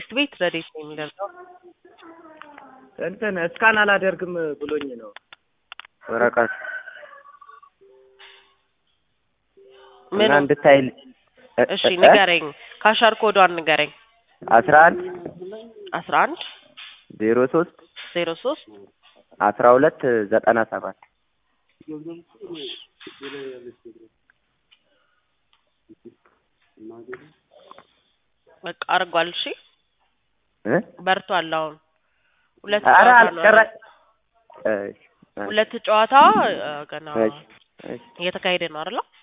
ቤስት ቤት ረዴት ነው የሚደርገው። እንትን እስካን አላደርግም ብሎኝ ነው ወረቀት ምን እና እንድታይል እሺ ንገረኝ፣ ካሻር ኮዷን ንገረኝ። አስራ አንድ አስራ አንድ ዜሮ ሶስት ዜሮ ሶስት አስራ ሁለት ዘጠና ሰባት በቃ አርጓል። እሺ እ በርቷል። አሁን ሁለት ኧረ ጨዋታ ነው አልቀረ ያለው። ሁለት ጨዋታ አ፣ ገና እሺ እሺ እየተካሄደ ነው አይደል?